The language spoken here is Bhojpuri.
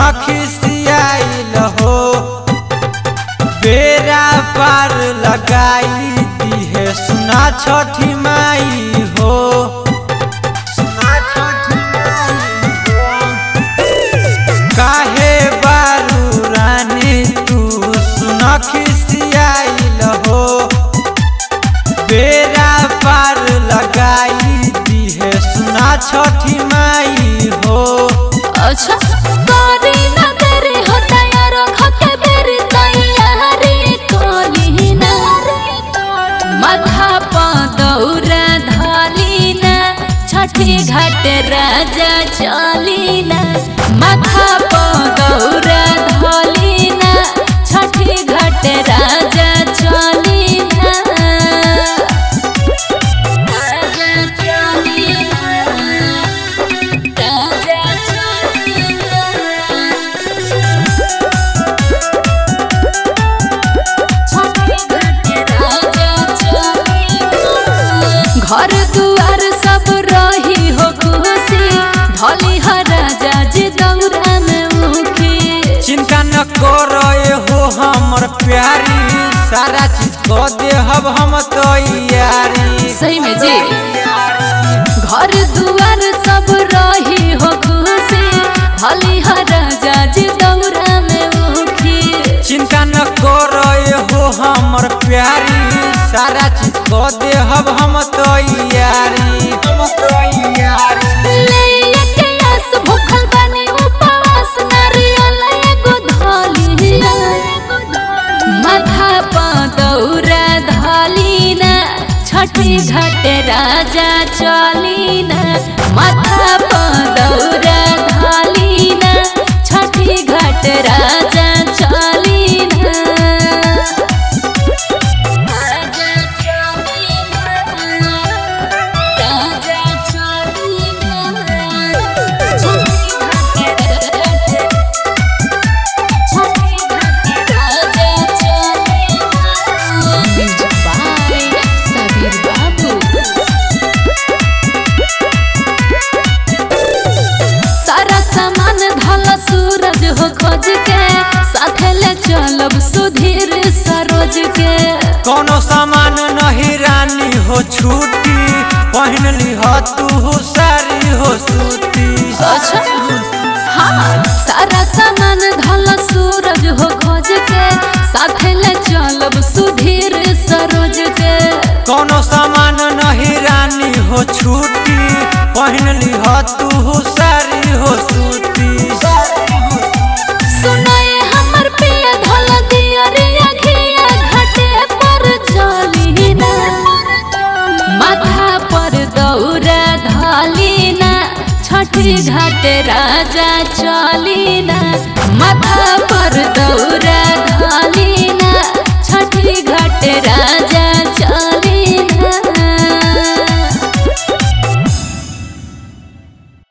खिसियाइल हो बेरा पार लगाई दिहे सुना छठी माई हो सुना छठी माई हो काहे बारू रानी तू सुन खिसियाइल हो बेरा पार लगाई दिहे सुना छठी माई हो अच्छा करी ना तेरे हो तैयार खके बेरी तैयारी कोली ना माथा पा दौरा धाली ना छठी घाट राजा चली ना माथा पा दौरा धाली ना छठी घाट राजा चली ना राजा चली ना राजा चली घर दुआर सब रही हो खुशी धली ह राजा जी दौरा में मुखी चिंता न करे हो हमर प्यारी सारा चीज को देहब हम तैयारी सही में जी घर दुआर सब रही हो खुशी धली ह राजा जी दौरा में मुखी चिंता न करे हो हमर प्यारी सारा चीज को देहब हम तैयारी हम तैयारी ले के आस भूखल बानी उपवास नारियल एगो धलिया माथा पा दौरा धलिना छठी घाट राजा चलिना माथा पा दौरा धलिना छठी घाट राजा चलिना राजा चलिना राजा सारा सामान धल सूरज हो खोज के साथे ले चलब सुधीर सरोज के कोनो सामान नहीं रानी हो छूटी पहन ली हो तू सारी हो सूती अच्छा हाँ सारा सामान धल सूरज हो खोज के साथे ले चलब सुधीर सरोज के कोनो सामान नहीं रानी हो छूटी पहन ली हो तू सारी हो सूती सुनाए हमर पिया धल दिया रिया खिया घाटे पर चली ना माथा पर दौरा धली ना छठी घाट राजा चली ना माथा पर दौरा धली ना छठी घाट राजा चली